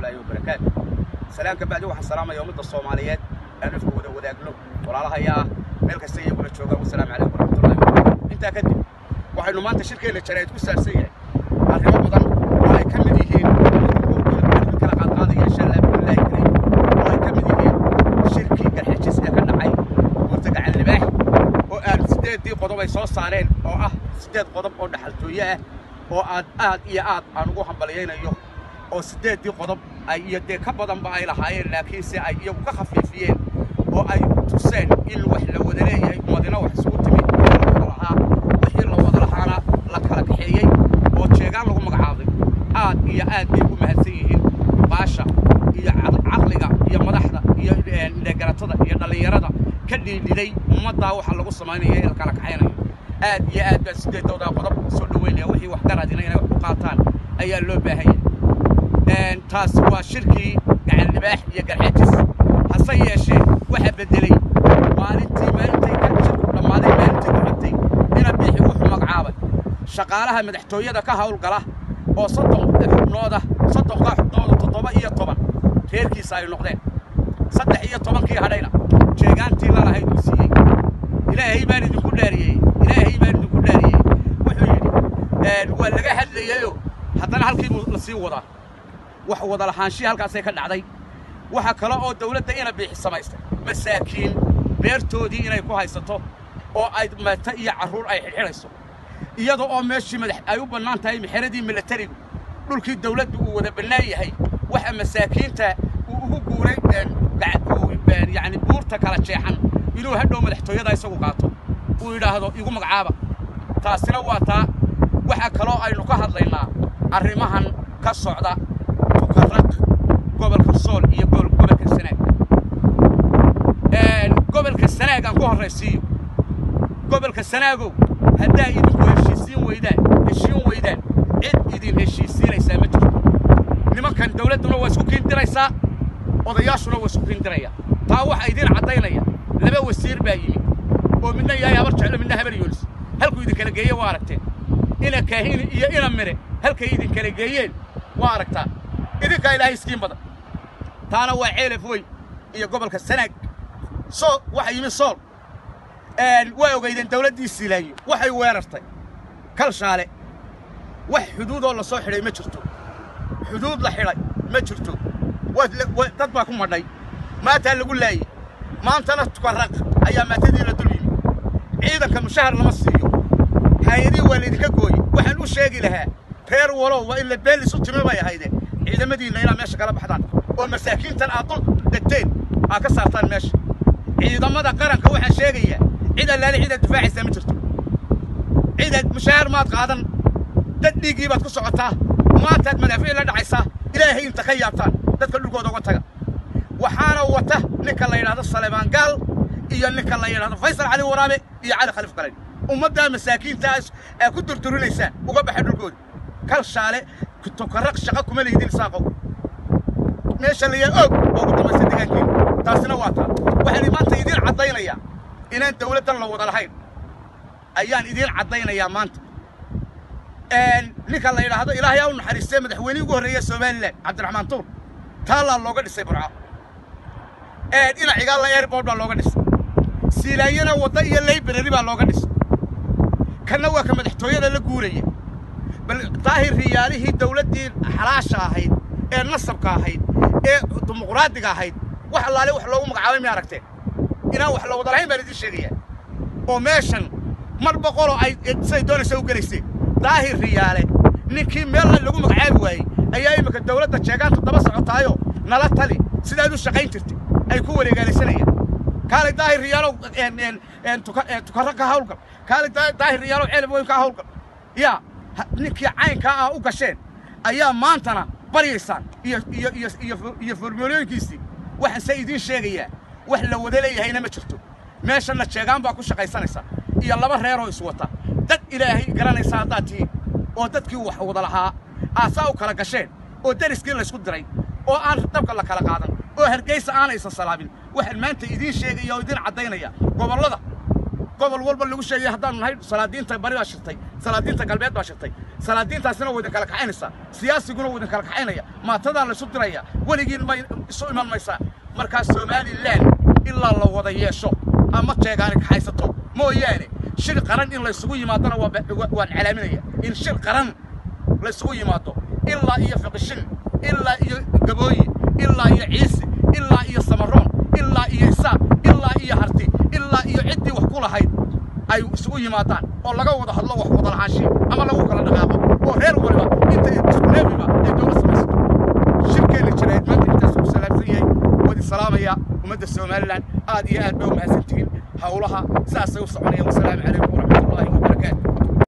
waraxmatullaahi wabarakaatu salaamka bacdi waxaan salaamaya ummadda soomaaliyeed aan afka wada wadaagno walaalahayaa meel kasta iyaguna joogaan wasalaamu calaykum waraxmatullahi wabarakaatu intaa kadib waxaynu maanta shirkeenna jaraa'id ku saabsan yahay arrimo badan oo ay ka mid yihiin kala qaadqaadaya insha allah billahi kariim oo ay ka mid yihiin shirkii garxajis ee ka dhacay buurta gacan libaax oo aan siddeeddii qodob ay soo saareen oo ah siddeed qodob oo dhaxaltooye ah oo aad aad iyo aad aan ugu hambalyaynayo oo siddeeddii qodob ay iyo dee ka badanba ay lahaayeen laakiinse ay iyagu ka khafiifiyeen oo ay tuseen in wax la wada leeyahay ummadina wax isugu timid wixii la wada lahaa wixii la wada lahaana la kala kaxeeyey oo jeegaan lagu magacaabay aad iyo aad bay ugu mahadsan yihiin baasha iyo caqliga iyo madaxda iyo indhegaratada iyo dhallinyarada ka dhiidhiday ummaddaa waxa lagu samaynaya ee la kala kaxaynayo aad iyo aad baan sideedoodaa qodob soo dhoweynaya wixii wax garadina inay wax ku qaataan ayaa loo baahanya taas waa shirkii gacan libaax iyo garxajis hase yeeshee waxaa beddeley maalintii maalintay ka shirku dhammaaday maalintii ku xigtay ina biixi wuxuu magacaabay shaqaalaha madaxtooyada ka hawlgala oo soddon xubnooda soddonkaa xubnooda toddoba iyo toban reerkiisa ay noqdeen saddex iyo tobankii hadhayna jeegaantii lalahayd uu siiyey ilaahay baan idinku dhaariyey ilaahay baan idinku dhaariyey wuxuu yidhi waa laga hadlayeyo haddana halkii buu la sii wadaa wax wada lahaanshii halkaasay ka dhacday waxa kale oo dawladda ina biixi samaystay masaakiin beertoodii inay ku haysato oo ay mata iyo carruur ay xidhxidhayso iyada oo meeshii madax ay u bannaan tahay mexeradii milatarigu dhulkii dawladdu uu wada bannaan yahay waxa masaakiinta uu ugu guuray yacni buurta kala jeexan inuu hadhow madaxtooyada isagu qaato uu yidhaahdo igu magacaaba taasina waa taa waxa kaloo aynu ka hadlaynaa arrimahan ka socda tukaraq gobolka sool iyo gobolka sanaag gobolka sanaag aan ku horraysiiyo gobolka sanaagow haddaa idinku heshiisiin weydaan heshiin weydaan cid idin heshiisiinaysaa ma jirto nimankan dawladduna waa isku kiindiraysaa odayaashuna waa isku kiindiraya taa waxaa idiin caddaynaya laba wasiir baa yimid oo midna yahay habar jeclo midna habar yoolis halkuu idinkala geeye waa aragteen ina kaahini iyo ina mire halkay idinkala geeyeen waa aragtaa idinkaa ilaahay iskiin badan taana waa ceelaf weyn iyo gobolka sanaag sool waxa yimid sool waa ogaydeen dawladdii siilaayo waxay weerartay kalshaale wax xuduudoo la soo xidhay ma jirto xuduud la xidhay ma jirto dad baa ku madhay maataa lagu laayey maantana tukaraq ayaa maatadii la dul yimi ciidanka mushahar lama siiyo haayadii waa laydinka gooye waxaan u sheegi lahaa reer walow waa in la beelis u timi bay ahaydeen ciidamadiinna inaad meesha kala baxdaan oo masaakiintan aad dul degteen aad ka saartaan meesha ciidamada qaranka waxaan sheegayaa cid allaale cidaad difaacaysaa ma jirto cidaad mushahar maad qaadan dad dhiiggii baad ku socotaa maantaad madaafiic la dhacaysaa ilaahay inta ka yaabtaan dadka dhulkooda uga taga waxaana wata ninka la yidhahdo saleebaan gaal iyo ninka la yidhahdo faysal cali waraabe iyo cali khaliif qalayn ummaddaa masaakiintaas aa ku durdurinaysaa uga baxa dhulkooda kal shaale tukaraq shaqa kuma lihidin saaqow meesha layaa og oo ugu dambaysa degaankeena taasina waa taa waxaan maanta idiin caddaynayaa inaan dawladdan la wada lahayn ayaan idiin caddaynayaa maanta ninka la yidhaahdo ilaahay aa u naxariistee madaxweynihii ugu horreeya somalilan cabdiraxmaan tuur taallaa looga dhisay burco dhinacigaalla airbord baa looga dhisay siilaayana wadda iyo laybrary baa looga dhisay kanna waa ka madaxtooyada la guuraya bal daahir riyaalihii dawladdii xalaasha ahayd ee nasabka ahayd ee dimuqraadiga ahayd wax allaale wax loogu magacaabay may aragteen inaan wax la wada lahayn baan idiin sheegayaa oo meeshan mar boqoloo ay siday doonaysa u gelayseen daahir riyaale ninkii meel lagu magacaabi waayey ayaa imminka dawladda jeegaantu daba socotaayo nala tali sidaad u shaqayn jirtay ay ku wareegaalaysanayaan kaalay daahir riyaalow tukarra ka hawlgal kaalay daahir riyaalow ceelab weyn ka hawlgal yaa ninkii caynkaa ah u gasheen ayaa maantana baryaysaan iyo iyo iyo iyo iyo formulooyinkiisii waxaan se idiin sheegayaa wax la wada leeyahayna ma jirto meeshanna jeegaan baa ku shaqaysanaysa iyo laba reeroo iswata dad ilaahay garanaysa haddaad tihiin oo dadkii wax wada lahaa aasaa u kala gasheen oo deriskii laysku diray oo aan dabka la kala qaadan oo hargaysa aanaysan salaabin waxaan maanta idiin sheegaya oo idiin caddaynaya gobollada gobol walba lagu sheegay haddaanu nahay salaadiinta bari baa shirtay salaadiinta galbeed baa shirtay salaadiintaasina waa idin kala kaxaynaysaa siyaasiguna waa idin kala kaxaynaya maatadaa laysu diraya weligiin may isu iman maysaa markaa somalilan ilaa la wada yeesho ama jeegaani kaxaysato mooyaane shir qaran in laysugu yimaadona waan calaaminaya in shir qaran laysugu yimaado ilaa iyo fiqishin ilaa iyo gabooyi ilaa iyo ciise ilaa iyo samaroon ilaa iyo isaaq ilaa iyo harti ilaa iyo ciddii wax ku lahayd ay isugu yimaadaan oo laga wada hadlo wax wada lahaanshiin ama lagu kala dhaqaaqo oo reer waliba inta isku neefiba ay dowlad samaysato shirkeenna jirayd maanta intaas ku salaamsan yahay wadi salaamaya ummadda somalilan aad iyo aad bay u mahadsantihiin howlaha saasay u soconayaan wasalaamu calaykum waraxmatullaahi wabarakaatu